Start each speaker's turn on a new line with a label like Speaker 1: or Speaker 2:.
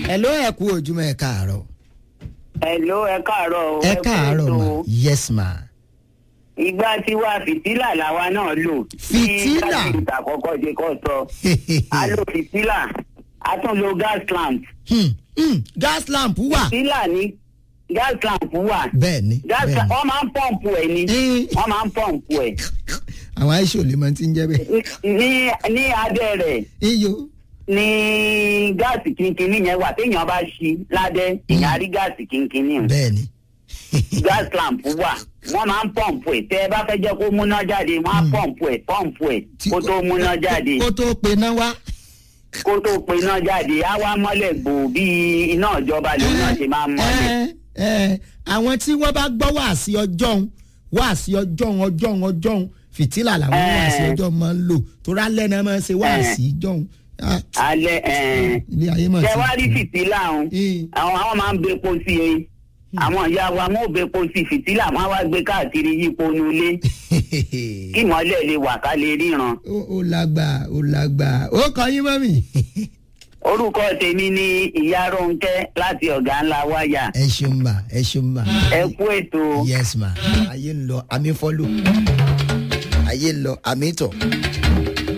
Speaker 1: hello ẹ kú ojúmọ́ ẹ káàárọ̀.
Speaker 2: Hello, ẹ káàárọ̀ o.
Speaker 1: ẹ káàárọ̀
Speaker 2: kú
Speaker 1: ma
Speaker 2: ètò.
Speaker 1: yes ma.
Speaker 2: Ìgbà tiwa fìtílà làwa náà lò.
Speaker 1: Fìtílà?
Speaker 2: Bí káfíńtà àkọ́kọ́ ṣe kọ́ sọ. A lo fìtílà, a tún lo gas lamp.
Speaker 1: Hmm, hmm, gas lamp wà.
Speaker 2: Fìtílà ní gas lamp wà.
Speaker 1: bẹ́ẹ̀ ni
Speaker 2: Gas
Speaker 1: bẹ́ẹ̀
Speaker 2: lamp
Speaker 1: ni
Speaker 2: wọ́n máa ń pọ̀mpù ẹ̀ ni.
Speaker 1: Eh.
Speaker 2: Wọ́n máa ń pọ̀mpù ẹ̀.
Speaker 1: àwọn aṣọ lè máa ti ń jẹ́ bẹ́ẹ̀.
Speaker 2: Ní ní abẹ́ rẹ̀
Speaker 1: iyo
Speaker 2: ní gáàsì kínkínní yẹn wà téèyàn bá ṣí ládẹ́ èèyàn á rí gáàsì kínkínní.
Speaker 1: bẹ́ẹ̀ ni.
Speaker 2: gas lamp wà wọ́n máa ń pọ̀mpù ẹ̀ tẹ́ ẹ bá fẹ́ jẹ́ kó múná jáde wọ́n á pọ̀mpù ẹ̀ pọ̀mpù ẹ̀
Speaker 1: Tí-
Speaker 2: kó tó múná jáde
Speaker 1: kó tó pe náà wá.
Speaker 2: kó tó pe iná jáde á wá mọ́lẹ̀ gbò bí iná ìjọba lòun náà ṣe máa ń mọ́lẹ̀.
Speaker 1: ẹ ẹ àwọn tí wọ́n bá gbọ́ wá sí ọjọ́ òun wá sí ọjọ́ òun ọjọ́ òun ọjọ́ òun fìtílà làwọn
Speaker 2: Eh.
Speaker 1: wá sí ọjọ́ òun máa ń lò tó rálẹ̀ náà máa ń ṣe wá
Speaker 2: Eh.
Speaker 1: sí ọjọ́ òun. Ah,
Speaker 2: alẹ́ ẹ̀ẹ́n
Speaker 1: ilé ayé máa
Speaker 2: ṣe wá rí fìtílà ọ̀hún
Speaker 1: Eh.
Speaker 2: àwọn àwọn máa ń bepo sí i àwọn ìyá wa wọn ò bepo sí fìtílà wọn á wá gbé káàkiri yípo nulẹ̀ kí ìmọ̀lẹ̀ lè wà ká lè ríran.
Speaker 1: ó ó lágbà ó lágbà ó kọ yín mọ́mì.
Speaker 2: orúkọ tèmi ni ìyá Rónkẹ́ láti ọ̀gá ńlá wáyà
Speaker 1: ẹ ṣeun ma ẹ ṣeun ma.
Speaker 2: ẹ kú ètò.
Speaker 1: yes ma ayé ń lọ àmì fọ́lù ayé ń lọ àmì tọ̀